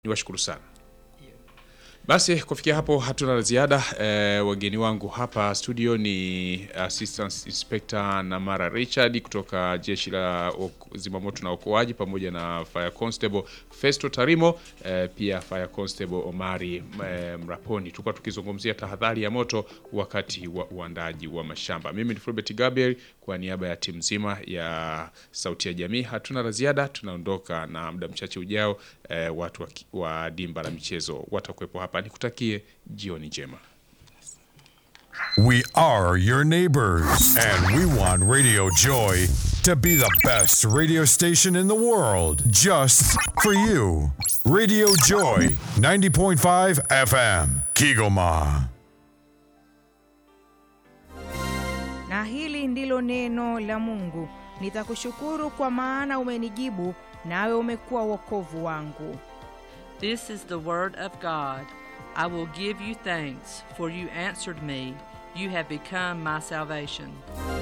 niwashukuru sana. Basi kufikia hapo hatuna la ziada. E, wageni wangu hapa studio ni Assistant Inspector Namara Richard kutoka jeshi la ok- zimamoto na okoaji pamoja na Fire Constable Festo Tarimo, e, pia Fire Constable Omari e, Mraponi. Tulikuwa tukizungumzia tahadhari ya moto wakati wa uandaji wa mashamba. Mimi ni Fulbert Gabriel kwa niaba ya timu nzima ya Sauti ya Jamii. Hatuna la ziada, tunaondoka na muda mchache ujao. E, watu wa, ki- wa dimba la michezo watakuwepo hapa. Nikutakie jioni njema. We are your neighbors, and we want Radio Joy to be the best radio station in the world just for you. Radio Joy 90.5 FM, Kigoma. Na hili ndilo neno la Mungu. Nitakushukuru kwa maana umenijibu, nawe umekuwa wokovu wangu. This is the word of God. I will give you thanks, for you answered me. You have become my salvation.